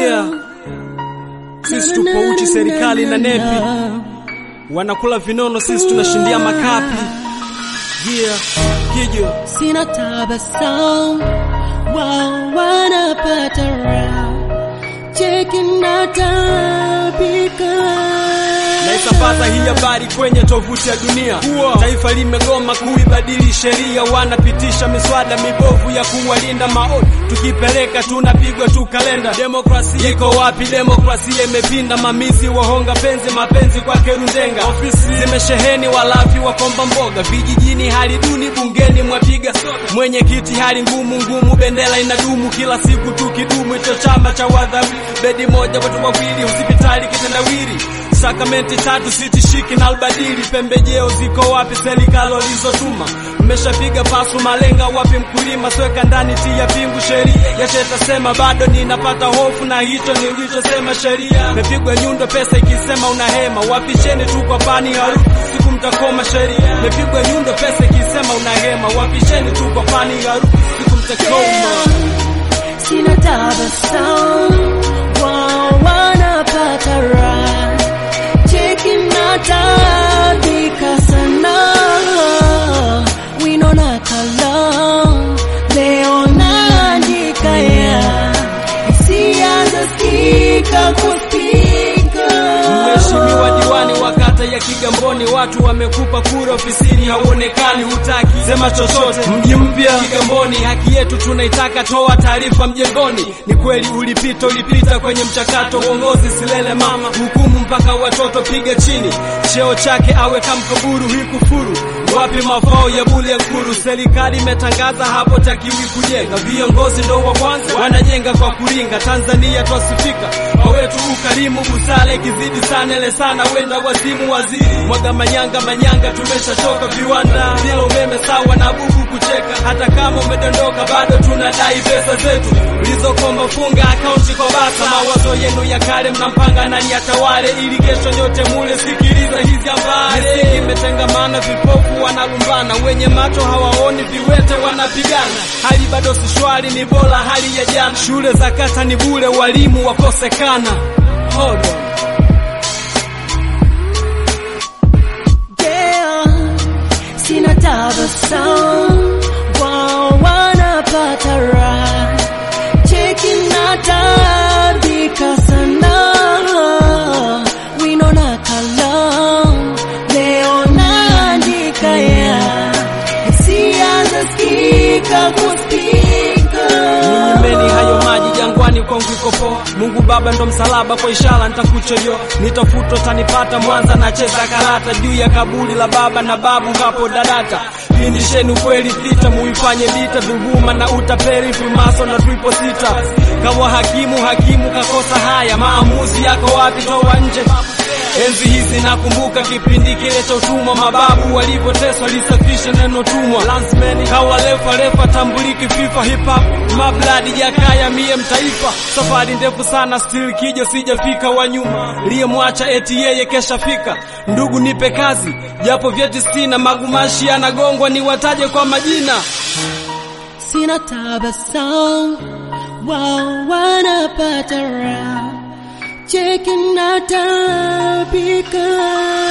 Yeah. Sisi tupo uchi, serikali na nepi wanakula vinono, sisi tunashindia makapi. Yeah. Kijo Sina tabasamu wao wanapata raha, cheki na tabika naisambaza hii habari kwenye tovuti ya dunia. Taifa limegoma kuibadili sheria, wanapitisha miswada mibovu ya kuwalinda maoni, tukipeleka tunapigwa tu kalenda. Demokrasia iko wapi? Demokrasia imepinda, mamizi wahonga penzi, mapenzi kwake rundenga. Ofisi zimesheheni walafi wakomba mboga, vijijini hali duni, bungeni mwapiga mwenyekiti hali ngumu ngumu, bendera inadumu kila siku tukidumu, hicho chama cha wadhawi, bedi moja watu wawili, hospitali kitendawili sakramenti tatu sitishiki na albadili, pembejeo ziko wapi? Serikali walizotuma mmeshapiga pasu, malenga wapi? Mkulima sweka ndani, tia pingu, sheria yashetasema, bado ninapata hofu na hicho nilichosema. Sheria mepigwa nyundo, pesa ikisema unahema, wapisheni tu kwa pani harufu, siku mtakoma. Sheria mepigwa nyundo, pesa ikisema unahema, wapisheni tu kwa pani harufu, siku mtakoma. Sina tabasamu wao wanapata raha, cheki na tabika sana, wino na kalamu leo naandika ya hisia zasikika kuspika Mheshimiwa diwani wa kata ya Kigamboni, watu wamekupa kura ofisini, hauonekani, hutaki sema chochote. Mji mpya Kigamboni, haki yetu tunaitaka, toa taarifa mjengoni. Ni kweli ulipita, ulipita kwenye mchakato, uongozi silele mama, hukumu mpaka watoto, piga chini cheo chake, awe kamkaburu, hii kufuru wapi mafao ya bule nkuru? Serikali imetangaza hapo takiwi kujenga, viongozi ndo wa kwanza wanajenga kwa kuringa. Tanzania twasifika kwa wetu ukarimu, busara ikizidi sana ile sana, wenda wazimu waziri mwaga manyanga manyanga, tumeshachoka viwanda bila umeme sawa na bubu kucheka. Hata kama umedondoka bado tunadai pesa zetu ulizokomba, funga akaunti kwa basa. Mawazo yenu ya kale mnampanga nani atawale, ili kesho nyote mule. Sikiliza hizi habari, misingi imetengamana, vipofu wanalumbana, wenye macho hawaoni, viwete wanapigana. Hali bado si shwari, ni bora hali ya jana. Shule za kata ni bure, walimu wakosekana. Hold on. Yeah, sina tabasamu wao wanapata raha, cheki na tabika sana, wino na kalamu leo naandika ya hisia zasikika kuspika Ninyimeni hayo maji jangwani, kwangu iko poa. Mungu Baba ndo msalaba, kwa ishara nitakuchojo, nitafutwa tanipata. Mwanza nacheza karata juu ya kaburi la baba na babu, hapo dadata. Pindisheni ukweli, vita muifanye vita, dhuluma na utapeli, frimaso na triple sita. Kawa hakimu, hakimu kakosa haya, maamuzi yako wapi? Toa nje Enzi hizi nakumbuka kipindi kile cha utumwa, mababu walivyoteswa, lisafishe neno tumwa. Lansmeni kawa lefa lefa, tambuliki FIFA hip hop mabladi jakaya mie mtaifa. Safari ndefu sana, still kijo sijafika, wa nyuma liyemwacha eti yeye kesha fika. Ndugu nipe kazi, japo vyeti sina, magumashi yanagongwa, niwataje kwa majina. sina tabasamu wao wanapata raha, cheki na tabika